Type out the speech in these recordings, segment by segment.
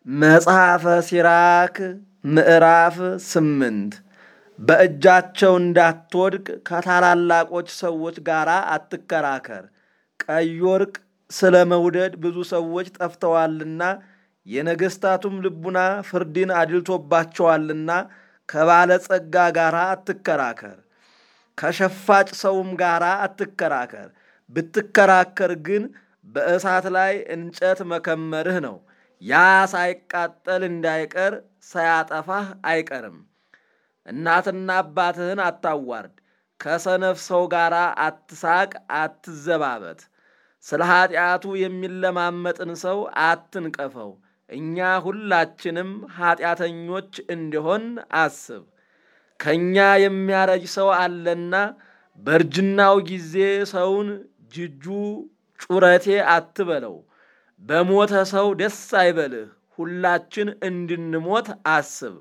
መጽሐፈ ሲራክ ምዕራፍ ስምንት በእጃቸው እንዳትወድቅ ከታላላቆች ሰዎች ጋር አትከራከር። ቀይ ወርቅ ስለ መውደድ ብዙ ሰዎች ጠፍተዋልና የነገሥታቱም ልቡና ፍርድን አድልቶባቸዋልና ከባለጸጋ ጋር አትከራከር። ከሸፋጭ ሰውም ጋር አትከራከር። ብትከራከር ግን በእሳት ላይ እንጨት መከመርህ ነው። ያ ሳይቃጠል እንዳይቀር ሳያጠፋህ አይቀርም። እናትና አባትህን አታዋርድ። ከሰነፍ ሰው ጋር አትሳቅ፣ አትዘባበት። ስለ ኀጢአቱ የሚለማመጥን ሰው አትንቀፈው። እኛ ሁላችንም ኀጢአተኞች እንዲሆን አስብ። ከእኛ የሚያረጅ ሰው አለና በእርጅናው ጊዜ ሰውን ጅጁ ጩረቴ አትበለው። በሞተ ሰው ደስ አይበልህ። ሁላችን እንድንሞት አስብ።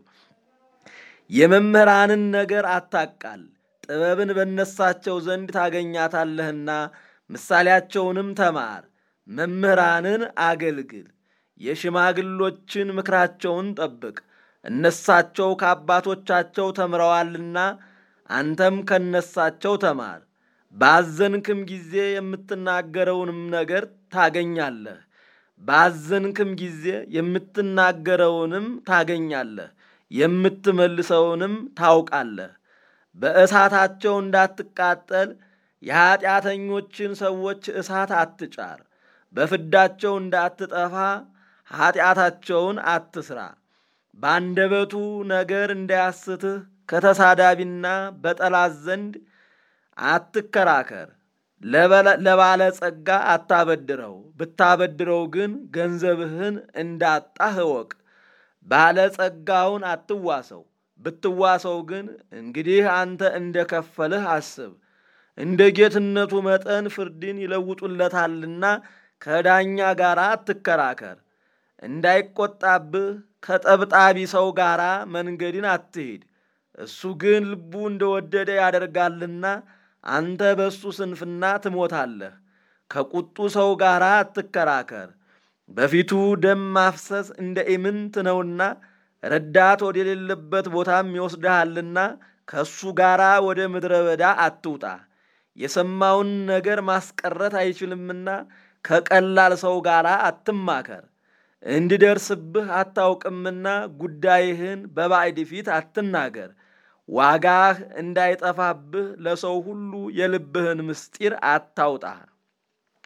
የመምህራንን ነገር አታቃል። ጥበብን በነሳቸው ዘንድ ታገኛታለህና ምሳሌያቸውንም ተማር። መምህራንን አገልግል። የሽማግሎችን ምክራቸውን ጠብቅ። እነሳቸው ከአባቶቻቸው ተምረዋልና አንተም ከነሳቸው ተማር። ባዘንክም ጊዜ የምትናገረውንም ነገር ታገኛለህ። ባዘንክም ጊዜ የምትናገረውንም ታገኛለህ፣ የምትመልሰውንም ታውቃለህ። በእሳታቸው እንዳትቃጠል የኀጢአተኞችን ሰዎች እሳት አትጫር። በፍዳቸው እንዳትጠፋ ኀጢአታቸውን አትስራ። በአንደበቱ ነገር እንዳያስትህ ከተሳዳቢና በጠላት ዘንድ አትከራከር። ለባለጸጋ አታበድረው፣ ብታበድረው ግን ገንዘብህን እንዳጣህ እወቅ። ባለጸጋውን አትዋሰው፣ ብትዋሰው ግን እንግዲህ አንተ እንደ ከፈልህ አስብ። እንደ ጌትነቱ መጠን ፍርድን ይለውጡለታልና ከዳኛ ጋር አትከራከር። እንዳይቆጣብህ ከጠብጣቢ ሰው ጋር መንገድን አትሂድ። እሱ ግን ልቡ እንደወደደ ያደርጋልና አንተ በእሱ ስንፍና ትሞታለህ። ከቁጡ ሰው ጋር አትከራከር፣ በፊቱ ደም ማፍሰስ እንደ ኢምንት ነውና ረዳት ወደሌለበት ቦታም ይወስድሃልና ከእሱ ጋር ወደ ምድረ በዳ አትውጣ። የሰማውን ነገር ማስቀረት አይችልምና ከቀላል ሰው ጋር አትማከር። እንዲደርስብህ አታውቅምና ጉዳይህን በባዕድ ፊት አትናገር። ዋጋህ እንዳይጠፋብህ ለሰው ሁሉ የልብህን ምስጢር አታውጣ።